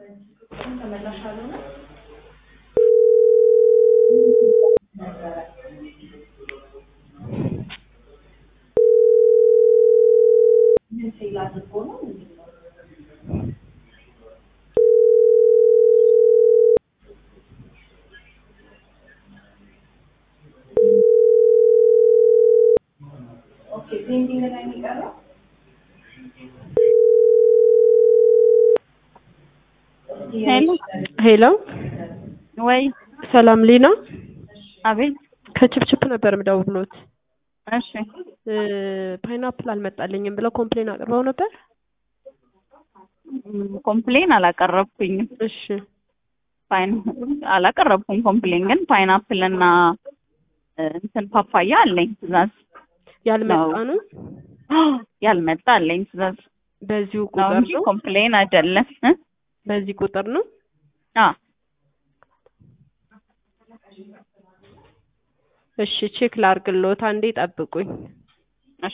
ሄሎ ሄሎ ወይ ሰላም ሊና አቤት ከችፕችፕ ነበር የምደውልዎት። እሺ ፓይናፕል አልመጣልኝም ብለው ኮምፕሌን አቅርበው ነበር። ም፣ ኮምፕሌን አላቀረብኩኝም። እሺ ፓይን አላቀረብኩም ኮምፕሌን ግን ፓይናፕል እና እ፣ እንትን ፓፓያ አለኝ ትእዛዝ ያልመጣ ነው። ያልመጣ አለኝ ትእዛዝ በዚሁ ነው ቁጥር እንጂ ነው። ኮምፕሌን አይደለም እ? በዚህ ቁጥር ነው። አ እሺ ቼክ ላርግልዎት፣ አንዴ ጠብቁኝ። እሺ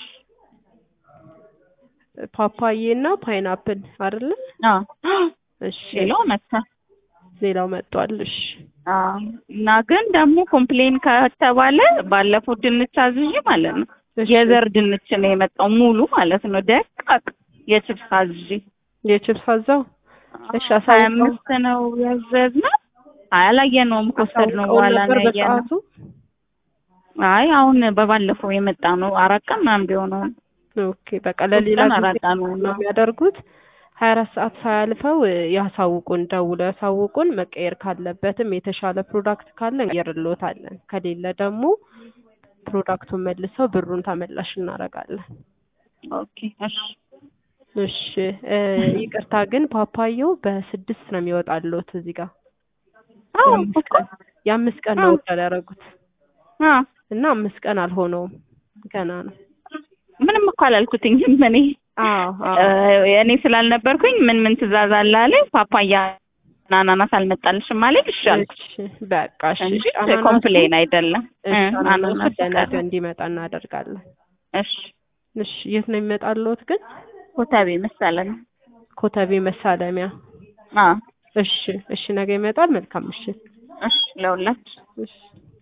ፓፓዬ እና ፓይናፕል አይደለ? አ እሺ ሌላው መጣ ሌላው መጥቷል። እሺ አ እና ግን ደግሞ ኮምፕሌን ከተባለ ባለፈው ድንች አዝዤ ማለት ነው እሺ። የዘር ድንች ነው የመጣው ሙሉ ማለት ነው ደቃቅ የችፕስ አዝዤ የችፕስ አዛው እሺ ሀያ አሳውቀው አምስት ነው ያዘዝነው አላየነውም ከወሰድነው አሳውቀው በኋላ ነበር ነው ያየነው በሰዓቱ። አይ አሁን በባለፈው የመጣ ነው አራት ቀን ምናምን ቢሆነው ኦኬ በቃ ለሌላ ቀን ጊዜ አራት ቀን ነው ነው የሚያደርጉት። ሀያ አራት ሰዓት ሳያልፈው እ፣ ያሳውቁን፣ ደውለው ያሳውቁን። መቀየር ካለበትም የተሻለ ፕሮዳክት ካለ እንቀይርልዎታለን። ከሌለ ደግሞ ፕሮዳክቱን መልሰው ብሩን ተመላሽ እናደርጋለን። ኦኬ እሺ እሺ እ፣ ይቅርታ ግን ፓፓየው በስድስት ነው የሚወጣልዎት እዚህ ጋር አዎ የአምስት እኮ ቀን የአምስት ቀን ነው አዎ። ኦርደር ያደረጉት አ እና አምስት ቀን አልሆነውም ገና ነው። ምንም እኮ አላልኩትኝም እኔ አዎ አዎ እ፣ እኔ ስላልነበርኩኝ ምን ምን ትእዛዝ አለ አለ ፓፓያ እና አናናስ አልመጣልሽም ማለት ይሻል እሺ በቃ እሺ እንጂ እሺ አናናሱ- ኮምፕሌን አይደለም እ፣ እሺ አናናሱ አናናስ ለነገ ቀረ። እንዲመጣ እናደርጋለን። እሺ እሺ የት ነው የሚመጣልዎት ግን? ኮተቤ መሰለኝ ኮተቤ መሳለሚያ። አ እሺ እሺ ነገ ይመጣል። መልካም ምሽት። እሺ ለሁላችሁ እሺ